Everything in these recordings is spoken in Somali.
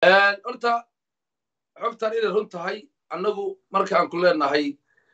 horta xogtan inay run tahay annagu markaan ku leenahay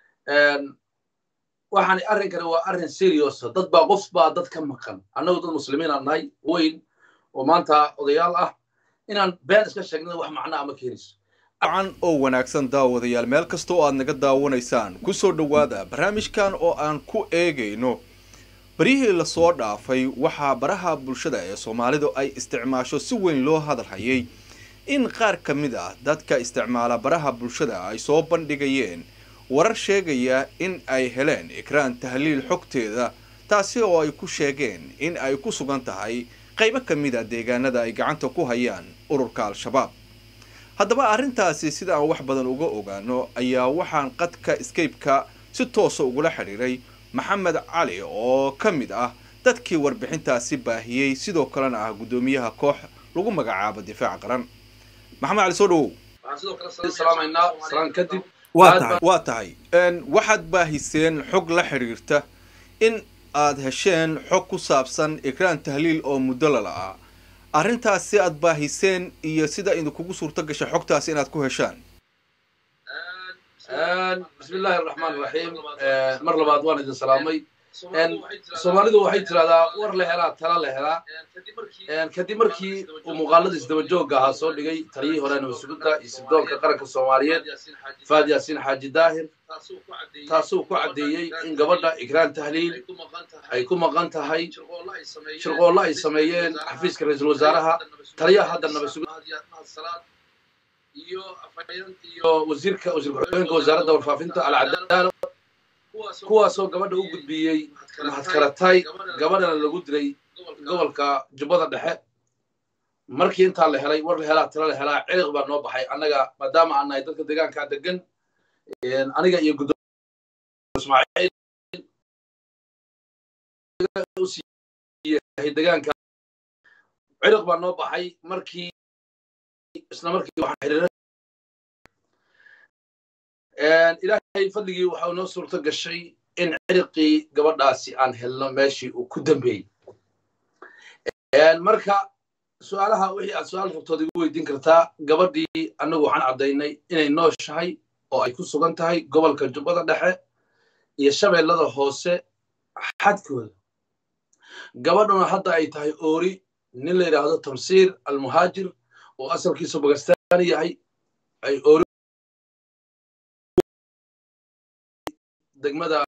waxaan arrinkani waa arrin seriosa dad baa qof baa dad ka maqan annagu dad muslimiinaan nahay weyn oo maanta odayaal ah inaan been iska sheegna wax macnaa ma keenayso wacan oo wanaagsan daawadayaal meel kasta oo aad naga daawanaysaan ku soo dhowaada barnaamijkan oo aan ku eegayno baryihii lasoo dhaafay waxaa baraha bulshada ee soomaalidu ay isticmaasho si weyn loo hadal hayay in qaar ka mid ah dadka isticmaala baraha bulshada ay soo bandhigayeen warar sheegaya in ay heleen ikraan tahliil xogteeda taasi oo ay ku sheegeen in ay ku sugan tahay qaybo ka mid a deegaanada ay gacanta ku hayaan ururka al-shabaab haddaba arrintaasi sida aan wax badan uga ogaano ayaa waxaan qadka scape-ka si toosa ugula xidhiiray maxamed cali oo ka mid ah dadkii warbixintaasi baahiyey sidoo kalena ah guddoomiyaha koox lagu magacaabo difaac qaran maxamed cali soo dhawow kadib waa tahay waxaad baahiseen xog la xidhiirta in aad hesheen xog ku saabsan ikraan tahliil oo muddo lala-ah arrintaasi aad baahiseen iyo sida idinkugu suurto gashay xogtaasi inaad ku heshaan bismi illaahi araxmaan iraxiim mar labaad waan idin salaamay soomaalidu waxay tirahdaa war la helaa tala la helaa kadib markii uu muuqaalada isdabajooga ahaa soo dhigay taliyihii hore nabasugudda iyo sibdoonka qaranka soomaaliyeed faad yaasiin xaaji daahir taasuu ku caddeeyey in gabadha ikraan tahliil ay ku maqan tahay shirqoollo ay sameeyeen xafiiska ra-iisul wasaaraha taliyaha hadda nabasugudda iyo wasiirka wasiir ku-xigeenka wasaaradda warfaafinta alcadaalo kuwaasoo gabadha u gudbiyey mahadkaratay gabadhana lagu dilay gobolka jubbada dhexe markii intaa la helay war la helaa tala la helaa ciriq baa noo baxay annaga maadaama aan nahay dadka deegaankaa degan aniga iyo gudoomiye ismaaciil deegaanka ciriq baa noo baxay markii isla markii waxaan xiriiray ilaahay fadligii waxa uu noo suurto gashay in ciriqii gabadhaasi aan helno meeshii uu ku dambeeyey marka su-aalaha wixii aad su-aal rabtood igu weydiin kartaa gabadhii annagu waxaan caddaynay inay nooshahay oo ay ku sugan tahay gobolka jubbada dhexe iyo shabeellada hoose xadkooda gabadhuna hadda ay tahay oori nin la yidhaahdo tamsiir almuhaajir oo asalkiisu bagastaan yahay ay oori degmada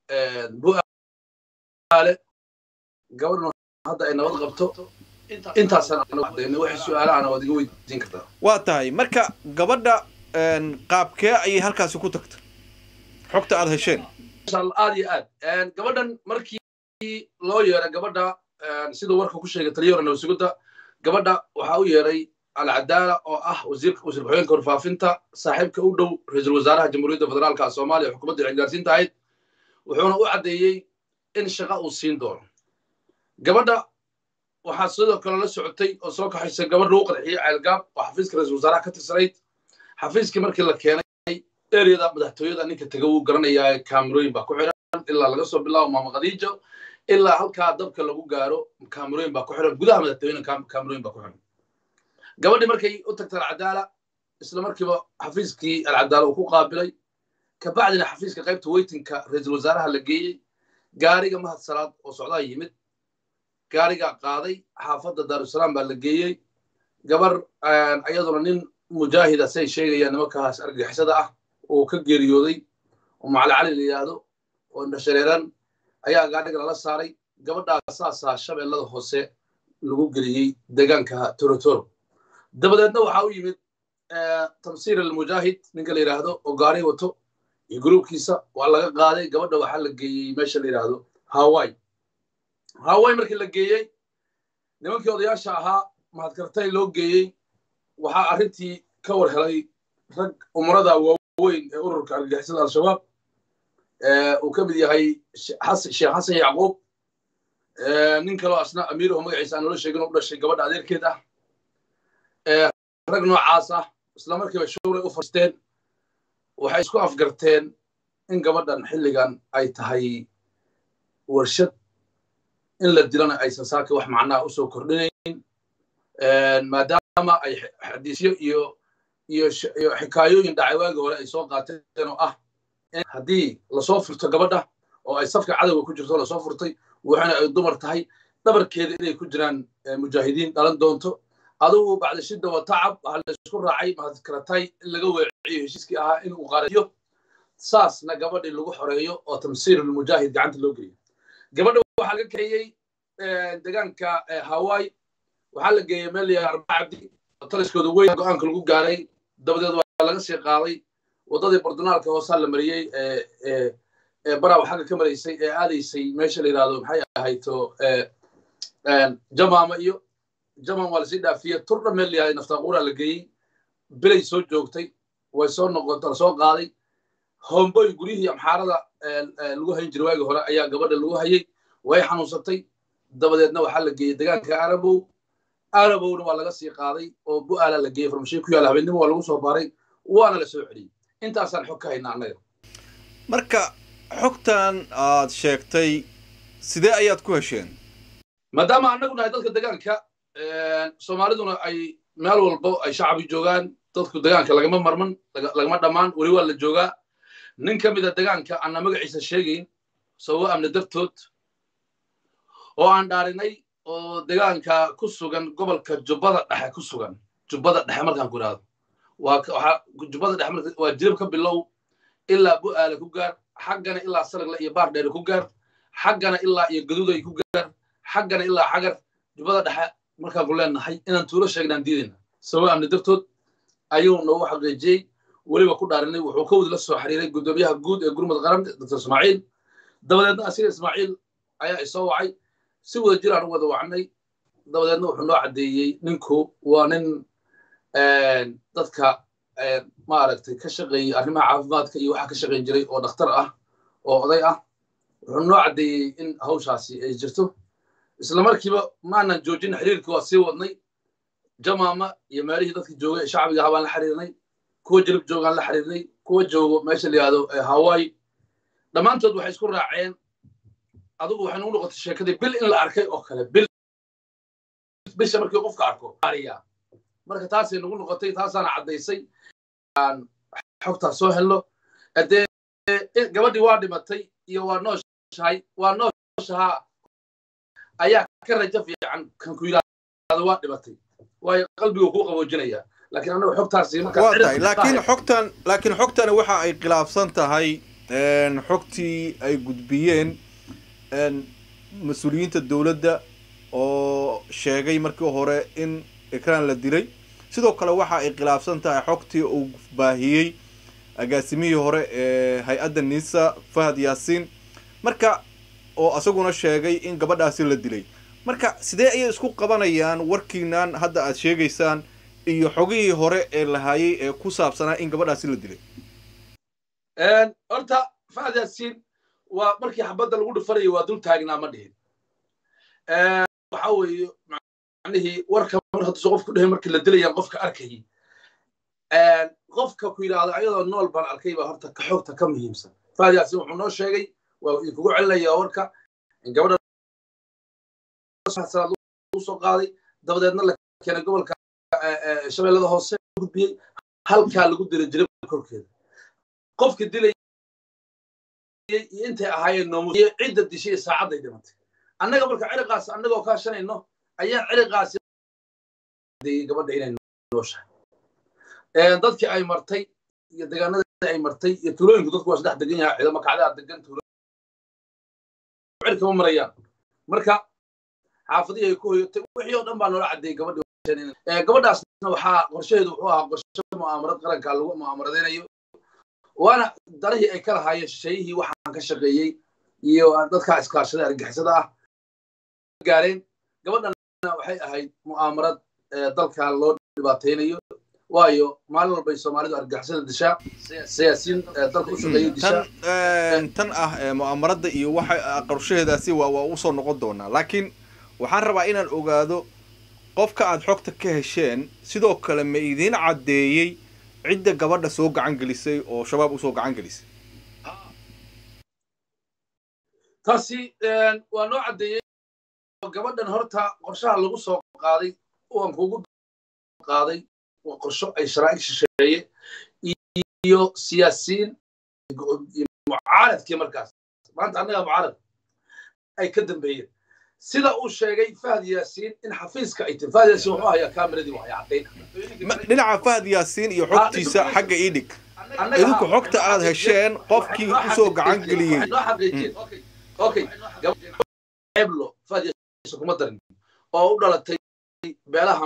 buaale gabadhuna hadda ay nabad qabto intaasaan anagu cadaynay waxay su-aalahaana waad iga weydiin kartaa waa tahay marka gabadha qaabkee ayay halkaasi ku tagta xogta aad hesheen aad iyo aad gabadhan markii loo yeeray gabadha siduu warka ku sheegay taliyahore nabasugudda gabadha waxaa u yeeray alcadaala oo ah wasiirka wasiir ku-xigeenka warfaafinta saaxiibka u dhow ra-iisul wasaaraha jamhuuriyadda federaalka soomaaliya xukuumadda xilgaarsiinta ahayd wuxuuna u caddeeyey in shaqa uu siin doono gabadha waxaa sidoo kale la socotay oo soo kaxaysay gabadh lagu qarxiyey ceelgaab oo xafiiska ra-iisul wasaaraha ka tirsanayd xafiiskii markii la keenay ereyada madaxtooyada ninka tega wuu garanayaa kaamerooyin baa ku xiran ilaa laga soo bilaabo maama khadiijo ilaa halkaa dabka lagu gaaro kaamerooyin baa ku xiran gudaha madaxtooyena kaamerooyin baa ku xiran gabadhii markay u tagtay alcadaala isla markiiba xafiiskii alcadaala uu ku qaabilay kabacdina xafiiska qaybta weytinka ra-iisul wasaaraha la geeyey gaariga mahad salaad oo socdaa yimid gaarigaa qaaday xaafadda daarusalaam baa la geeyey gabar ayaduna nin mujaahida say sheegayaan nimankaas argagixisada ah oo ka geeriyooday oo macali cali la yidhaahdo oo indhashareeran ayaa gaadhiga lala saaray gabadhaa saasaa shabeellada hoose lagu geliyey deegaanka torotoro dabadeedna waxaa u yimid tamsiir almujaahid ninka la yidhaahdo oo gaari wato iyo gruubkiisa waa laga qaaday gabadha waxaa la geeyey meesha la yidhaahdo hawai hawai markii la geeyey nimankii odayaasha ahaa mahadkartay loo geeyey waxaa arrintii ka war helay rag umrada waaweyn ee ururka argagixisada al-shabaab uu ka mid yahay sheekh xasan yacquub nin kaloo asna amiiraho magaciisa aan noola sheegin oo u dhashay gabadha adeerkeed ah rag noocaas ah isla markiiba shuuray u fadhiisteen waxay isku afgarteen in gabadhan xilligan ay tahay warshad in la dilana aysan saaka wax macnaha usoo kordhinayn maadaama maadaama ay xadiisyo iyo iyo iyo xikaayooyin dhacay waagi hore ay soo qaateen oo ah haddii lasoo furto gabadha oo ay safka cadowga ku jirto lasoo furtay waxana ay dumar tahay dhabarkeeda inay ku jiraan mujaahidiin dhalan doonto adugu bacda shidda wa tacab waxaa la isku raacay mahadkaratay in laga weeciyo heshiiskii ahaa in uu qaariyo saasna gabadhii lagu xoreeyo oo tamsiirulmujaahid gacanta loo geliyo gabadha waxaa laga kaxeeyey deegaanka hawaii waxaa la geeyey meel yahay arba cabdi oo taliskooda weyn go-aanka lagu gaaray dabadeed waa laga sii qaaday waddadii bordonaalka hoosaa la mariyey baraw xagga ka maraysay ee aadaysay meesha la yidhahdo maxay ahayto jamaama iyo jamam waa lasii dhaafiyey turdha meel yahay naftaaquuraa la geeyey bilay soo joogtay way soo noqota lasoo qaaday homboy guryihii amxaarada lagu hayn jiray waagii hore ayaa gabadha lagu hayey way xanuunsatay dabadeedna waxaa la geeyey deegaanka arabow arabowna waa laga sii qaaday oo bu'aala la geeyey farmashiin ku yaalla habeennimo waa lagu soo baaray waana la soo celiyey intaasaan xog ka haynaa annaga marka xogtan aad sheegtay sidee ayaad ku hesheen maadaama annagu nahay dadka deegaanka soomaaliduna ay meel walbo ay shacbi joogaan dadku deegaanka lagama marman lagama dhammaan weli waa la joogaa nin ka mida deegaanka aanna magaciisa sheegayn sababo amni dartood oo aan dhaarinay oo deegaanka ku sugan gobolka jubbada dhexe ku sugan jubbada dhexe markaan ku idhahdo waa jubbada dhexe waa jirib ka bilow ilaa bu'aale ku gaar xaggana ilaa saragle iyo baardheere ku gaar xaggana ilaa iyo gaduuday ku gaar xaggana ilaa xagar jubbada dhexe markaan ku leenahay inaan tuulo sheegnaan diidayna sababo amni dartood ayuu noogu xaqiijiyey weliba ku dhaarinay wuxuu ka wadi la soo xiriiray guddoomiyaha guud ee gurmud qaran doctor ismaaciil dabadeedna asiga ismaaciil ayaa isoo wacay si wada jiraan u wada wacnay dabadeedna wuxuu noo caddeeyey ninku waa nin dadka maaragtay ka shaqeeyey arrimaha caafimaadka iyo waxa ka shaqayn jiray oo dhakhtar ah oo oday ah wuxuu noo caddeeyey in hawshaasi ay jirto isla markiiba maanan joojin xiriirkii waa sii wadnay jamaama iyo meelihii dadka joogay ee shacbiga ahaa baan la xiriirnay kuwa jirib joogaan la xiriirnay kuwa joogo meesha la yihahdo hawaii dhammaantood waxay isku raaceen adigu waxay nagu noqotay sheekadii bil in la arkay oo kale bil bisha markii qofka arko ariya marka taasay nagu noqotay taasaana caddaysay aan xogtaas soo helno dee gabadhii waa dhimatay iyo waa nooshahay waa nooshahaa ayaa ka rajo fiican kan ku yidhahdo waa dhimatay waayo qalbigu kuu qaboojinaya laakiin annaga xogtaasi waa tahay laakiin xogtan laakiin xogtani waxa ay khilaafsan tahay xogtii ay gudbiyeen mas-uuliyiinta dowladda oo sheegay markii hore in ekraan la dilay sidoo kale waxa ay khilaafsan tahay xogtii uu baahiyey agaasimihii hore ee hay-adda nisa fahad yaasiin marka oo asaguna sheegay in gabadhaasi la dilay marka sidee ayay isku qabanayaan warkiinan hadda aad sheegaysaan iyo xogihii hore ee lahaayey ee ku saabsanaa in gabadhaasi la dilay horta fahad yaasiin waa markii xabadda lagu dhufanayay waa dul taagnaa ma dhihin waxa weeye macnihii warka mar hadduusa qofku dhehe markii la dilayaan qofka arkayay qofka ku yidhaahdo ayadoo nool baan arkay baa horta ka xogta ka muhiimsan fahad yaasiin wuxuu noo sheegay waa idinkugu celinayaa warka in gabadha salaad u soo qaaday dabadeedna la keenay gobolka shabeellada hoose gudbiyey halkaa lagu dilay jiray korkeeda qofka dilay iyo intay ahaayeen noomus iyo cidda dishay iyo saacadday dhimatay annaga marka ciriqaas annagoo kaashanayno ayaan ciriqaasi gabadha inay nooshahay dadkii ay martay iyo deegaanadii ay martay iyo tulooyinku dadku waa saddex degan yahay ciidamo kacdaa degan tuulo cirkama marayaan marka xaafadihii ay ku hoyatay wixii oo dhan baa noola caddeeyey gabadhi gabadhaasna waxaa qorshaheedu wuxuu ahaa qorshe mu'aamarad qaranka lagu mu'aamaradeynayo waana darihii ay ka lahaayeen shayihii waxaan ka shaqeeyey iyo dadkaa iskaashada argixisada ah gaareen gabadhana waxay ahayd mu'aamarad dalka loo dhibaataynayo waayo maalin walbay soomaalidu argixisada dishaa siyaasiyiin dalka u shaqeeyay dishaa tan ah mu'aamarada iyo waxa qorshaheedaasi waa waa usoo noqon doonaa laakiin waxaan rabaa inaan ogaado qofka aad xogta ka hesheen sidoo kale ma idiin caddeeyey cidda gabadha soo gacan gelisay oo shabaab usoo gacan gelisay taasi waa noo caddeeyey gabadhan horta qorshaha lagu soo qaaday waan kugu qaaday waa qorsho ay sharaa'ig shisheeye iyo siyaasiyiin mucaaradkii markaas maanta annaga mucaarad ay ka dambeeyeen sida uu sheegay fahad yaasiin in xafiiska ay tahay fahad yaasiin wuxuu hayaa kaamiradii waxay caddayn dhinaca fahad yaasiin iyo xogtiisa xagga ii dhig idinku xogta aad hesheen qofkii usoo gacan geliyey okay eblo fahad yaasiin kuma darin oo u dhalatay beelaha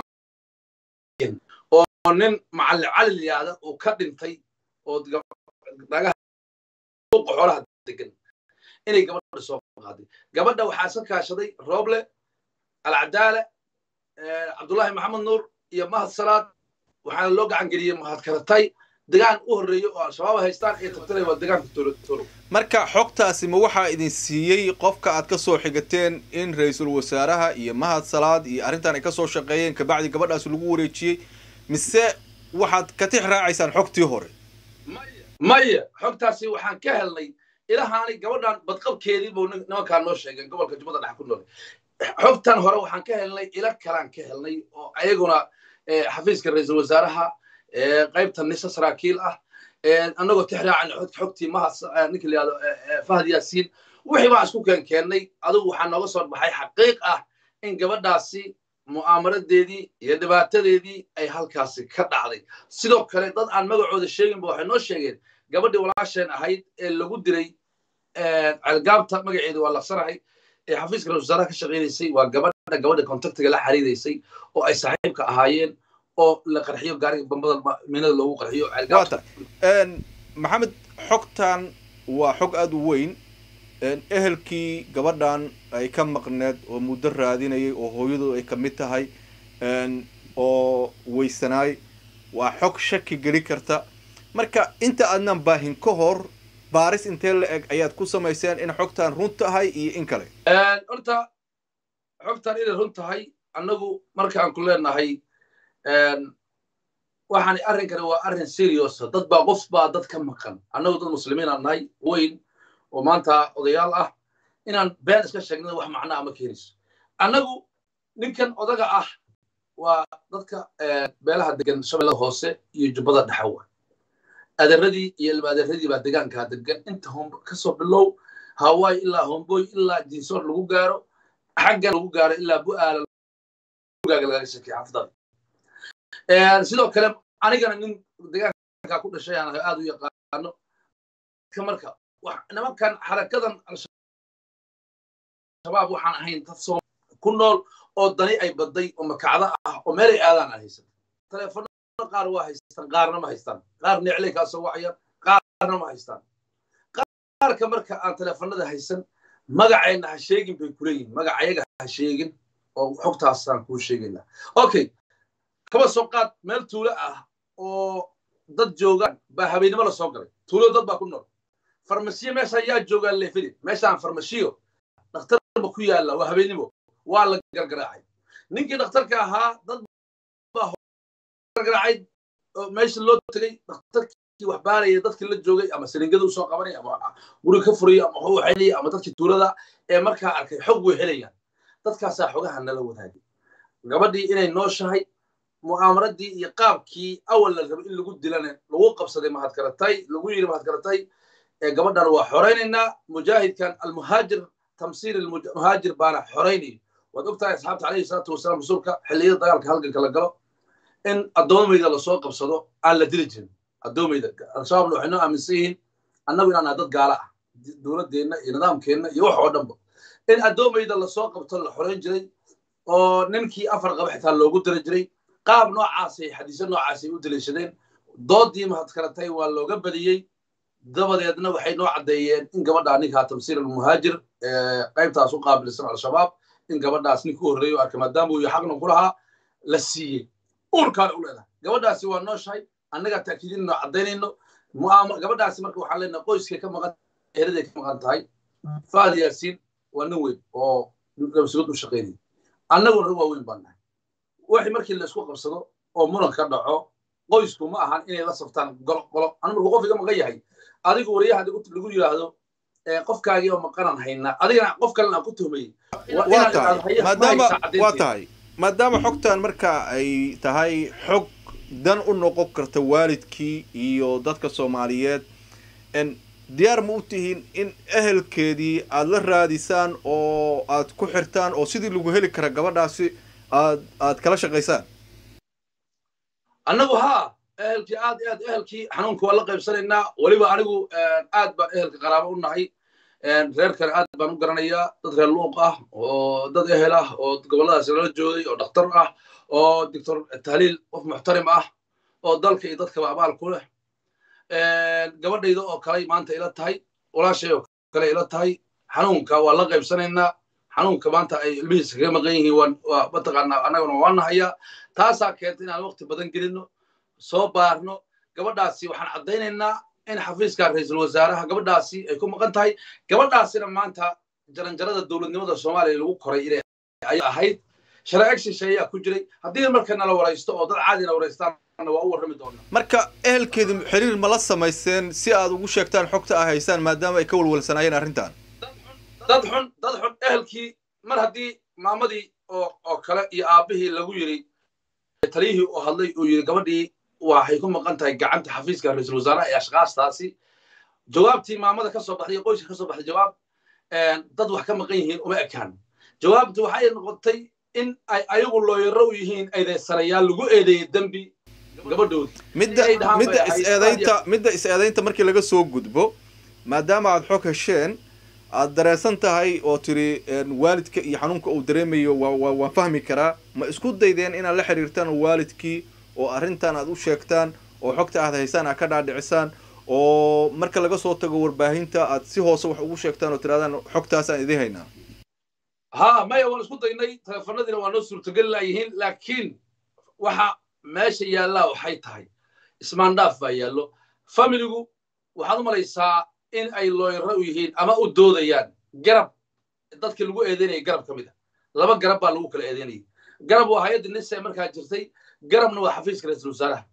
oo nin macalin cali liyaada uu ka dhintay oo nagaha xoolaha degan inay gabadha soo qaaday gabadha waxaa iska kaashaday rooble alcadaale cabdullaahi maxamed nuur iyo mahad salaad waxaana loo gacan geliyey mahad karatay degaan u horreeyo oo al-shabaab haystaan ee tabtanay waa degaanka tolo marka xogtaasi ma waxaa idin siiyey qofka aad ka soo xigateen in ra-iisul wasaaraha iyo mahad salaad iyo arrintan ay ka soo shaqeeyeen kabacdi gabadhaas lagu wareejiyey mise waxaad ka tix raacaysaan xogtii hore maya xogtaasi waxaan ka helnay ilahaani gabadhan badqabkeedii buu nimankaan noo sheegeen gobolka jubbada dhexe ku nool xogtan hore waxaan ka helnay ila kalaan ka helnay oo ayaguna xafiiska ra-iisul wasaaraha qaybta nisa saraakiil ah annagoo tixraacana xogtii mahad ninka la yihahdo fahad yaasiin wixii baan isku keen keennay adigu waxaa nooga soo baxay xaqiiq ah in gabadhaasi mu'aamaradeedii iyo dhibaatadeedii ay halkaasi ka dhacday sidoo kale dad aan magacooda sheeginba waxay noo sheegeen gabadhii walaasheen ahayd ee lagu diray celgaabta magaceedu waa laqsanahay ee xafiiska ra-isul wasaaraha ka shaqaynaysay waa gabadha gabadha contactiga la xiriidaysay oo ay saaxiibka ahaayeen oo la qarxiyo gaariga bambada minada loogu qarxiyo waata maxamed xogtan waa xog aada u weyn ehelkii gabadhan ay ka maqneed oo muddo raadinayay oo hooyadu ay ka mid tahay oo weysanaay waa xog shaki geli karta marka inta aadnan baahin ka hor baaris intee la eg ayaad ku samayseen in xogtan run tahay iyo in kale horta xogtan inay run tahay annagu markaan ku leenahay waxaan arrinkani waa arrin seriosa dad baa qof baa dad ka maqan annagu dad muslimiinaan nahay weyn oo maanta odayaal ah inaan been iska sheegnada wax macnaa ama keenayso annagu ninkan odaga ah waa dadka beelaha degan shabeellada hoose iyo jubbada dhexawa adeeradii iyo ilma adeeradii baa degaankaa degan inta hombo kasoo bilow hawaii ilaa homboy ilaa jinsoor lagu gaaro xaggan lagu gaaro ilaa bu'aala lagaga sheekay xafdada sidoo kale anigana nin degaankaa ku dhashay aan aad u yaqaano marka nimankan xarakadan al-shabaab waxaan ahayn dad soo ku nool oo dani ay baday oo makacdo ah oo meelay aadaan aan haysan teleefanada qaar waa haystaan qaarna ma haystaan qaar neclay kaa soo wacayaan qaarna ma haystaan qaarka marka aan teleefanada haysan magacayna ha sheegin bay kuleeyihin magacayaga ha sheegin oo xogtaasaan kuu sheegaynaa okay kaba soo qaad meel tuulo ah oo dad joogaan baa habeennimo la soo galay tuulo dad baa ku nool farmasiyo meesha yaa joogaan leefili meeshaan farmasiyo dhakhtarba ku yaalla waa habeennimo waa la gargaraacay ninkii dhakhtarka ahaa dad baa gargaraacay meesha loo tegay dhakhtarkii wax baaraya dadkii la joogay ama saliingada usoo qabanaya ama guriga ka furaya ama waxu waxaynaya ama dadkii tuulada ee markaa arkay xog way helayaan dadkaasaa xogaha nala wadaagay gabadhii inay nooshahay mu'aamaradii iyo qaabkii awal la rabay in lagu dilana lagu qabsaday mahadkaratay lagu yidhi mahadkaratay gabadhan waa xoraynaynaa mujaahidkan almuhaajir tamsiir almuhaajir baana xoraynaya waad ogtahay asxaabta calayhi salaatu wasalaam rasuulka xilliyada dagaalka halganka la galo in addoomayda lasoo qabsado aan la dili jirin addoomayda al-shabaabna waxay noo aaminsan yihiin annagu inaan nahay dad gaala ah dowladdeenna iyo nidaamkeenna iyo wax oo dhanba in addoomayda lasoo qabto la xorayn jiray oo ninkii afar qaba xitaa loogu diri jiray qaab noocaasay xadiisyo noocaasay u daliishadeen doodii mahadkaratay waa looga badiyey dabadeedna waxay noo caddeeyeen in gabadhaa ninkaa tamsiir almuhaajir qaybtaas u qaabilsan al-shabaab in gabadhaas ninka u horreeyo arkay maadaama uu xaqna ku lahaa la siiyey uurkaana u leedahay gabadhaasi waa nooshahay annagaa taakiidinno caddaynayno gabadhaasi marka waxaan leenahay qoyskay ka maqan heraday ka maqan tahay faad yaasiin waa nin weyn oo nabsugad u shaqaynaya annaguna rag waaweyn baan nahay wixii markii la isku qabsado oo muran ka dhaco qoysku ma ahan inay la saftaan golo golo anu markuu qof iga maqan yahay adigu wariyaha lagu yidhaahdo qofkaagii oo maqanaan haynaa adigana qof kalena aan ku tuhmayey waa tahay maadaama waa tahay maadaama xogtan marka ay tahay xog dan u noqon karta waalidkii iyo dadka soomaaliyeed n diyaar ma u tihiin in ehelkeedii aada la raadisaan oo aad ku xirtaan oo sidii lagu heli kara gabadhaasi aad aad kala shaqaysaan annagu haa ehelkii aad iyo aad ehelkii xanuunka waa la qaybsanaynaa weliba anigu aad baan ehelka qaraabo u nahay reer kale aad baan u garanayaa dad reer luuq ah oo dad ehel ah oo gobolladaas lala joogay oo dhakhtar ah oo doctor tahliil qof muxtarim ah oo dalka iyo dadkaba abaal ku leh gabadhayda oo kale maanta ila tahay walaashay oo kale ila tahay xanuunka waa la qaybsanaynaa xanuunka maanta ay ilmihiisa kaga maqan yihiin waa mataqaanaa annaguna waa nahayaa taasaa keentay inaan waqti badan gelino soo baarno gabadhaasi waxaan caddaynaynaa in xafiiska ra-iisul wasaaraha gabadhaasi ay ku maqan tahay gabadhaasina maanta jaranjarada dowladnimada soomaaliya lagu koray inay ay ahayd sharci agshish ayaa ku jiray haddii marka nala waraysto oo dad caadina waraystaanna waa u warrami doonaa marka ehelkeedi xiriir ma la samayseen si aad ugu sheegtaan xogta ah haysaan maadaama ay ka walwalsanaayeen arrintan dad xun dad xun ehelkii mar haddii maamadii oo oo kale iyo aabbihii lagu yidhi taliyihii oo hadlay uu yidhi gabadhii waxay ku maqan tahay gacanta xafiiska ra-iisul wasaaraha ee ashkaastaasi jawaabtii maamada ka soo baxday iyo qoyska ka soo baxday jawaab dad wax ka maqan yihiin uma ekaan jawaabtu waxay noqotay in ay ayagu looyaro u yihiin eedeysanayaal lagu eedeeyey dembi gabadhoodi midda midda is-eedaynta midda is-eedaynta markii laga soo gudbo maadaama aad xog hesheen aad dareensan tahay oo tiri waalidka iyo xanuunka uu dareemayo waa waan fahmi karaa ma isku daydeen inaad la xiriirtaan waalidkii oo arrintan aad u sheegtaan oo xogta aad haysaan aad ka dhaadhicisaan oo marka laga soo tago warbaahinta aad si hoose wax ugu sheegtaan oo tirahdaan xogtaasaan idiin haynaa ha maya waan isku daynay teleefanadiina waa noo suurtogeli laayihiin laakiin waxa meesha yaallaa waxay tahay ismaandhaaf baa yaallo familigu waxaad u malaysaa in ay looyaro u yihiin ama u doodayaan garab dadkii lagu eedeynaya garab ka mid a laba garab baa lagu kala eedeynayay garab waa hay-adda nisa markaa jirtay garabna waa xafiiska ra-iisul wasaaraha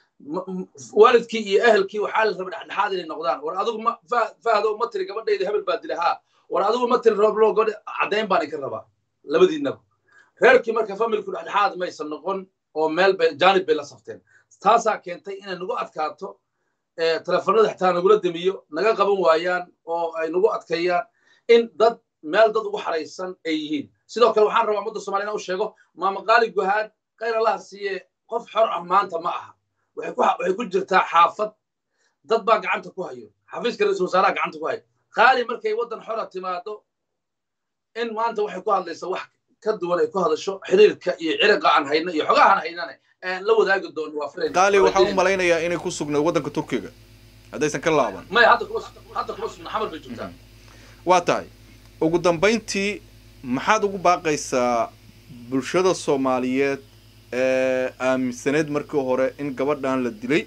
waalidkii iyo ehelkii waxaa la raba dhexdhexaad inay noqdaan war adigu ma fahdo ma tiri gabadhayda hebel baa dila haa war adigu ma tiri rooblo gabadha caddayn baan idinka rabaa labadiinaba reerkii marka familku dhexdhexaad maysan noqon oo meel bay jaanib bay la safteen taasaa keentay inay nagu adkaato teleefanada xitaa nagula demiyo naga qaban waayaan oo ay nagu adkeeyaan in dad meel dad ugu xaraysan ay yihiin sidoo kale waxaan rabaa ummadda somaliyana u sheego maama qaali guhaad khayr allaha siiye qof xor ah maanta ma aha waxay ku jirtaa xaafad dad baa gacanta ku hayo xafiiska ra-iisul wasaaraha gacanta ku hayo qaali markay waddan xora timaado in maanta waxay ku hadlaysaa wax ka duwan ay ku hadasho xiriirka iyo ciriqa aan hayno iyo xogahan haynane la wadaagi doono waa filayn qaali waxaan u malaynayaa inay ku sugnayd waddanka turkiga haddaysan ka laaban maya hadda kuma hadda kuma sugna xamar bay joogtaa waa tahay ugu dambayntii maxaad ugu baaqaysaa bulshada soomaaliyeed ee aaminsaneed markii hore in gabadhan la dilay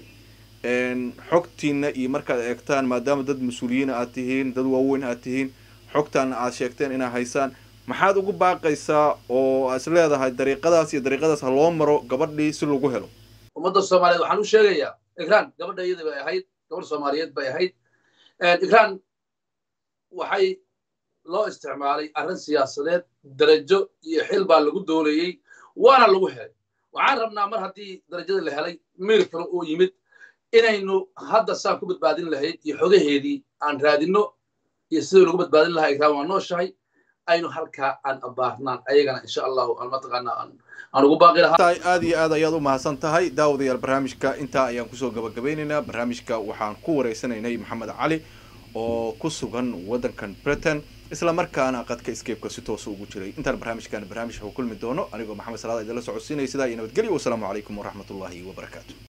xogtiina iyo markaad eegtaan maadaama dad mas-uuliyiin aad tihiin dad waaweyn aad tihiin xogtaana aad sheegteen inaad haysaan maxaad ugu baaqaysaa oo is leedahay dariiqadaas iyo dariiqadaas ha loo maro gabadhii si lagu helo ummadda soomaaliyeed waxaan u sheegayaa ikraan gabadha iyada bay ahayd gabadh soomaaliyeed bay ahayd ikraan waxay loo isticmaalay arrin siyaasadeed darajo iyo xil baa lagu doonayey waana lagu helay waxaan rabnaa mar haddii darajada la helay miir kale uu yimid inaynu hadda saan ku badbaadin lahayd iyo xogaheedii aan raadinno iyo sidii lagu badbaadin lahaa ikraan waa nooshahay aynu halkaa aan abaarnaan ayagana insha allahu aan mataqaanaa aan ugu baaqi lahaa aad iyo aad ayaad u mahadsan tahay daawadayaal barnaamijka intaa ayaan kusoo gabagabeynaynaa barnaamijka waxaan ku wareysanaynay maxamed cali oo ku sugan waddankan britain isla markaana qadka scape-ka si toosa ugu jiray intaan barnaamijkan barnaamij ku kulmi doono anigoo maxamed salaada idinla socodsiinaya sidaa iyo nabadgelyo wasalaamu calaykum waraxmatullaahi wabarakaatu